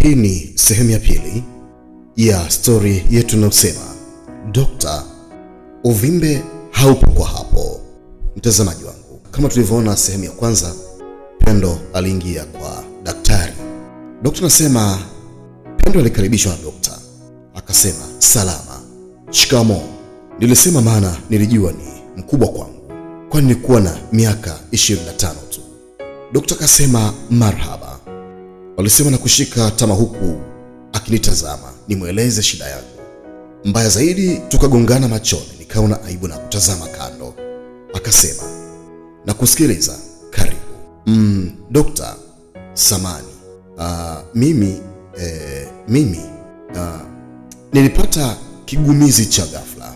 Hii ni sehemu ya pili ya stori yetu inayosema Dokta, uvimbe haupo kwa hapo. Mtazamaji wangu, kama tulivyoona sehemu ya kwanza, Pendo aliingia kwa daktari. Dokta anasema Pendo alikaribishwa na dokta, akasema salama, shikamo. Nilisema maana nilijua ni mkubwa kwangu, kwani nilikuwa na miaka 25 tu. Dokta akasema marhaba. Walisema na kushika tama huku akinitazama nimweleze shida yangu. Mbaya zaidi, tukagongana machoni, nikaona aibu na kutazama kando. Akasema na kusikiliza, karibu. Mm, dokta, samani Ah, mimi eh, mimi ah, nilipata kigumizi cha ghafla,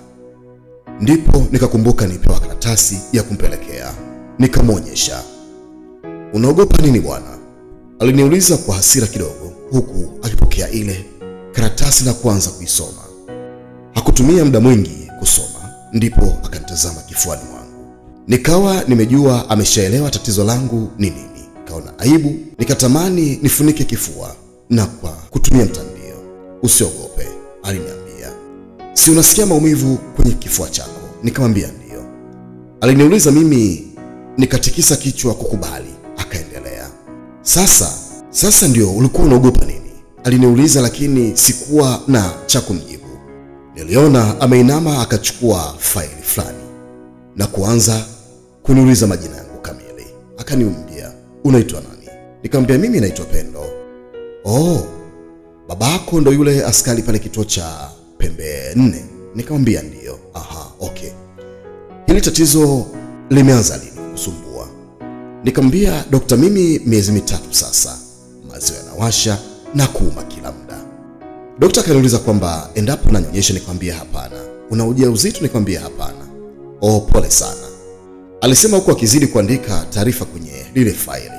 ndipo nikakumbuka nipewa karatasi ya kumpelekea, nikamwonyesha. Unaogopa nini bwana? Aliniuliza kwa hasira kidogo, huku akipokea ile karatasi na kuanza kuisoma. Hakutumia muda mwingi kusoma, ndipo akanitazama kifuani mwangu. Nikawa nimejua ameshaelewa tatizo langu ni nini. Kaona aibu, nikatamani nifunike kifua na kwa kutumia mtandio. Usiogope, aliniambia. Si unasikia maumivu kwenye kifua chako? Nikamwambia ndiyo. Aliniuliza mimi, nikatikisa kichwa kukubali. Akaendelea, sasa sasa ndio ulikuwa unaogopa nini? Aliniuliza, lakini sikuwa na cha kumjibu. Niliona ameinama akachukua faili fulani na kuanza kuniuliza majina yangu kamili. Akaniumbia, unaitwa nani? Nikamwambia mimi naitwa Pendo. Oh, babako ndo yule askari pale kituo cha pembe nne? Nikamwambia ndiyo. Aha, okay. Hili tatizo limeanza lini kusumbua? Nikamwambia dokta, mimi miezi mitatu sasa, maziwa yanawasha na kuuma kila muda. Dokta akaniuliza kwamba endapo nanyonyesha, nikamwambia hapana. Una ujauzito? Nikamwambia hapana. Oh, pole sana, alisema huku akizidi kuandika taarifa kwenye lile faili.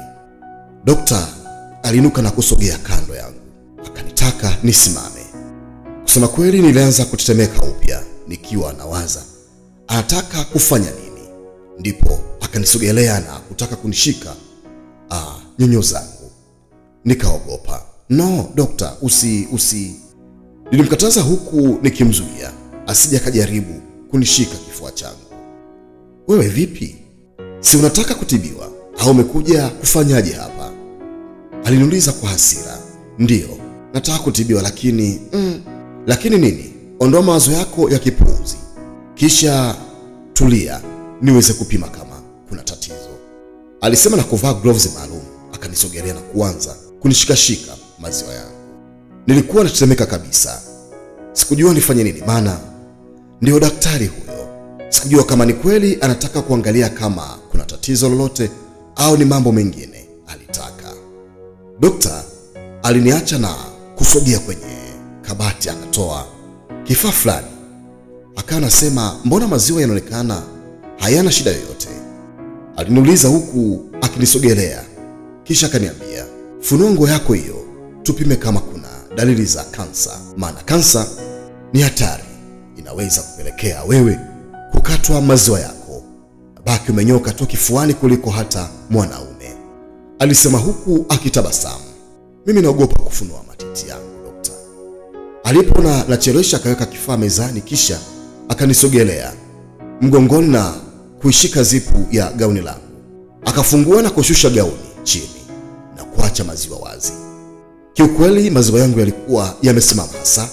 Dokta aliinuka na kusogea kando yangu, akanitaka nisimame. Kusema kweli, nilianza kutetemeka upya, nikiwa nawaza anataka kufanya nini. Ndipo akanisogelea na kutaka kunishika ah, nyonyo zangu. Nikaogopa. No dokta, usi usi. Nilimkataza huku nikimzuia asije akajaribu kunishika kifua changu. Wewe vipi, si unataka kutibiwa au umekuja kufanyaje hapa? Aliniuliza kwa hasira. Ndiyo, nataka kutibiwa, lakini mm, lakini nini? Ondoa mawazo yako ya kipuuzi, kisha tulia niweze kupima kama kuna tatizo, alisema na kuvaa gloves maalum. Akanisogelea na kuanza kunishikashika maziwa yangu. Nilikuwa natetemeka kabisa, sikujua nifanye nini, maana ndio daktari huyo. Sikujua kama ni kweli anataka kuangalia kama kuna tatizo lolote au ni mambo mengine alitaka. Dokta aliniacha na kusogea kwenye kabati, akatoa kifaa fulani, akawa anasema, mbona maziwa yanaonekana hayana shida yoyote? Aliniuliza huku akinisogelea, kisha akaniambia, funua nguo yako hiyo tupime kama kuna dalili za kansa, maana kansa ni hatari, inaweza kupelekea wewe kukatwa maziwa yako baki umenyoka tu kifuani kuliko hata mwanaume, alisema huku akitabasamu. Mimi naogopa kufunua matiti yangu dokta. Alipoona nachelewesha, akaweka kifaa mezani, kisha akanisogelea mgongoni na kuishika zipu ya gauni langu, akafungua na kushusha gauni chini na kuacha maziwa wazi. Kiukweli maziwa yangu yalikuwa yamesimama hasa.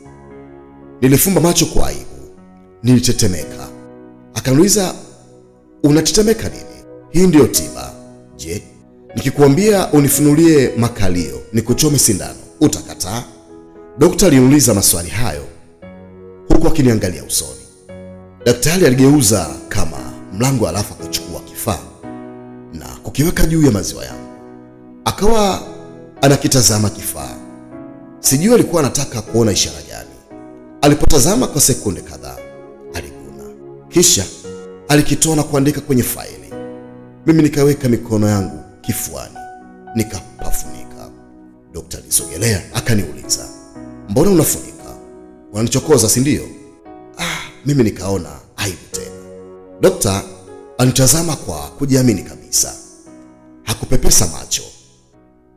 Nilifumba macho kwa aibu, nilitetemeka. Akaniuliza, unatetemeka nini? Hii ndiyo tiba. Je, nikikuambia unifunulie makalio nikuchome sindano utakataa? Dokta aliniuliza maswali hayo huku akiniangalia usoni. Daktari aligeuza kama mlango, alafu akachukua kifaa na kukiweka juu ya maziwa yangu, akawa anakitazama kifaa. Sijui alikuwa anataka kuona ishara gani. Alipotazama kwa sekunde kadhaa, aliguna, kisha alikitoa na kuandika kwenye faili. Mimi nikaweka mikono yangu kifuani, nikapafunika. Dokta alisogelea akaniuliza, mbona unafunika? Unanichokoza si ndio? Ah, mimi nikaona aibu tena. Dokta alinitazama kwa kujiamini kabisa, hakupepesa macho,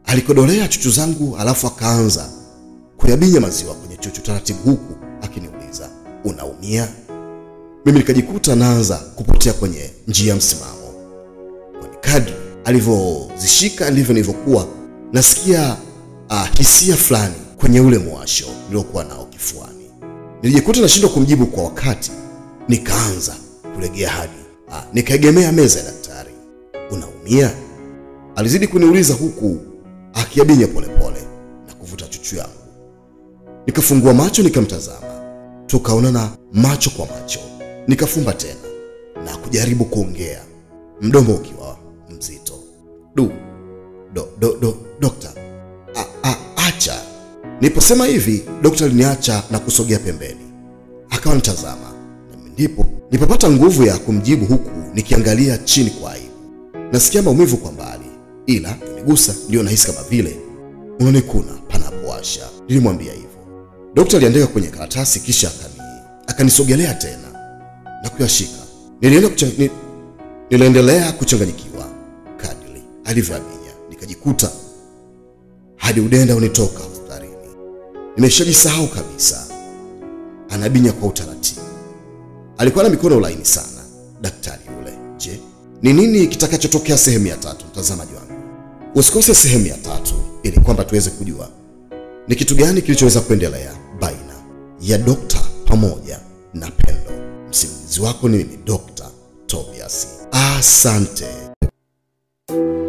Alikodolea chuchu zangu, alafu akaanza kuyabinya maziwa kwenye chuchu taratibu, huku akiniuliza unaumia? Mimi nikajikuta naanza kupotea kwenye njia ya msimamo, kwani kadri alivyozishika ndivyo nilivyokuwa nasikia uh, hisia fulani kwenye ule mwasho niliokuwa nao kifuani. Nilijikuta nashindwa kumjibu kwa wakati, nikaanza kulegea hadi uh, nikaegemea meza ya daktari. Unaumia? Alizidi kuniuliza huku akiabinya polepole na kuvuta chuchu yangu. Nikafungua macho nikamtazama, tukaonana macho kwa macho. Nikafumba tena na kujaribu kuongea, mdomo ukiwa mzito. Du, do, do, do, dokta, a, a, acha. Niliposema hivi, dokta aliniacha na kusogea pembeni, akawa nitazama, na ndipo nilipopata nguvu ya kumjibu huku nikiangalia chini kwa aibu. Nasikia maumivu kwa mbali, ila kunigusa ndio nahisi kama vile unanikuna panapowasha. Nilimwambia hivyo. Dokta aliandika kwenye karatasi kisha akani akanisogelea tena na kuyashika. Nilienda kuchang... ni... niliendelea kuchanganyikiwa kadri alivyoabinya, nikajikuta hadi udenda unitoka hospitalini. Nimeshajisahau kabisa. Anabinya kwa utaratibu, alikuwa na mikono laini sana daktari yule. Je, ni nini kitakachotokea sehemu ya tatu? Mtazamaji wangu, usikose sehemu ya tatu ili kwamba tuweze kujua ni kitu gani kilichoweza kuendelea baina ya dokta pamoja na Pendo. Msimulizi wako ni mimi Dr. Tobias. Asante.